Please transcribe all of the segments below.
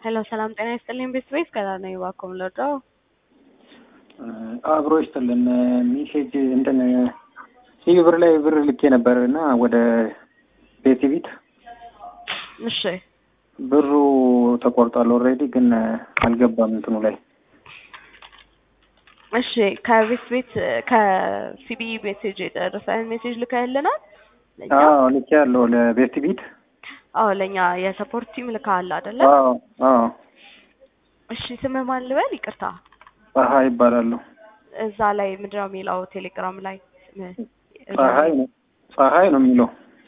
ሄሎ ሰላም ጤና ይስጥልኝ ቤተሰቤት ከዛ ነው እባክዎን ልርዳው? አብሮ ይስጥልን ሜሴጅ እንትን ሲቪ ብር ላይ ብር ልኬ ነበር እና ወደ ቤት ቤት እሺ ብሩ ተቆርጧል ኦልሬዲ ግን አልገባም እንትኑ ላይ እሺ ከቤት ቤት ከሲቢ ሜሴጅ የደረሰህን ሜሴጅ ልከህልናል? ለእኛ? አዎ ልኬ ያለው ለቤት ቤት አዎ ለእኛ የሰፖርት ቲም ልከሃል አይደለ? አዎ አዎ እሺ ስምህ ማን ልበል? ይቅርታ ፀሐይ ይባላሉ እዛ ላይ ምንድነው የሚለው ቴሌግራም ላይ ስምህ? ፀሐይ ነው ፀሐይ ነው የሚለው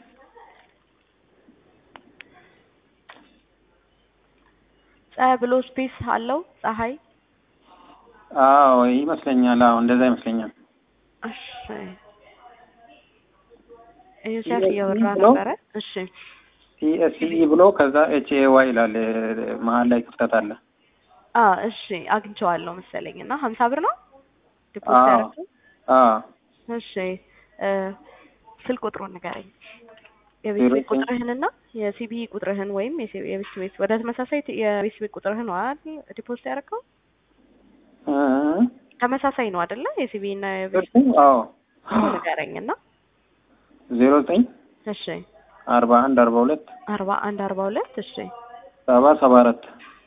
ፀሐይ ብሎ ስፔስ አለው ፀሐይ አዎ ይመስለኛል አዎ እንደዛ ይመስለኛል እሺ ዮሴፍ ሲኤስኢ እያወራ ብሎ? ነበረ እሺ ሲኤስኢ ብሎ ከዛ ኤች ኤ ዋይ ይላል መሀል ላይ ክፍተት አለ አ እሺ አግኝቼዋለሁ መሰለኝ እና ሀምሳ ብር ነው ዲፖዚት አዎ ያደረግኸው? አዎ እሺ እ ስልክ ቁጥሩን ንገረኝ የቤት ዜሮ ቤት ዘጠኝ ቁጥርህንና የሲቢ ቁጥርህን ወይም የሲ- የቤት ቤት ወደ ተመሳሳይ ት- የቤት ቤት ቁጥርህን ነው አይደል ዲፖዚት ያደረግኸው? እ ተመሳሳይ ነው አይደለ? የሲቢ እና የቤት እርሱ አዎ እሱ ንገረኝና ዜሮ ዘጠኝ እሺ አርባ አንድ አርባ ሁለት አርባ አንድ አርባ ሁለት እሺ ሰባ ሰባ አራት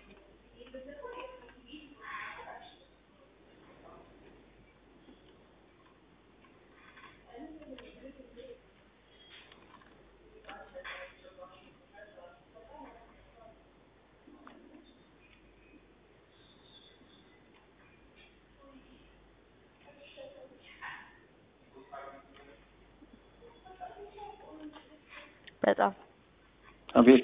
በጣም አቤት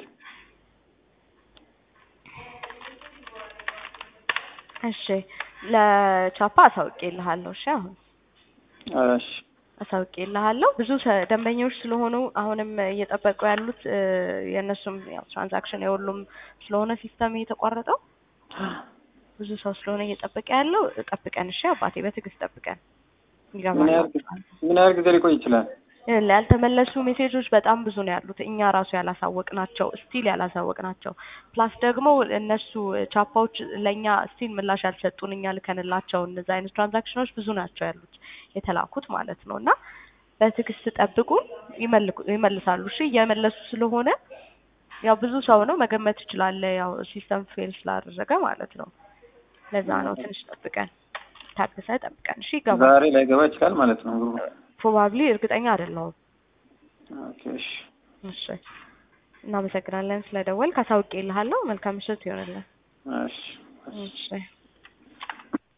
እሺ ለቻፓ አሳውቄልሃለሁ እሺ አሁን እሺ አሳውቄልሃለሁ ብዙ ሰ- ደንበኞች ስለሆኑ አሁንም እየጠበቁ ያሉት እ፣ የእነሱም ያው ትራንዛክሽን የሁሉም ስለሆነ ሲስተም እየተቋረጠው ብዙ ሰው ስለሆነ እየጠበቀ ያለው ጠብቀን እሺ አባቴ በትዕግስት ጠብቀን ምን ያህል ይገባል ምን ያህል ጊዜ ሊቆይ ይችላል? ያልተመለሱ ሜሴጆች በጣም ብዙ ነው ያሉት እኛ ራሱ ያላሳወቅ ናቸው ስቲል ያላሳወቅ ናቸው ፕላስ ደግሞ እነሱ ቻፓዎች ለእኛ ስቲል ምላሽ ያልሰጡን እኛ ልከንላቸው እነዚ አይነት ትራንዛክሽኖች ብዙ ናቸው ያሉት የተላኩት ማለት ነው እና በትዕግስት ጠብቁን ይመልኩ- ይመልሳሉ እሺ እየመለሱ ስለሆነ ያው ብዙ ሰው ነው መገመት ትችላለህ ያው ሲስተም ፌል ስላደረገ ማለት ነው ለዛ ነው ትንሽ ጠብቀን ታግሰ ጠብቀን እሺ ይገባል ዛሬ ላይ ገባ ይችላል ማለት ነው ብሩ። ፕሮባብሊ እርግጠኛ አይደለሁም ኦኬ እሺ እሺ እናመሰግናለን ስለደወልክ አሳውቄልሃለሁ መልካም ምሽት ይሆንልን እሺ እሺ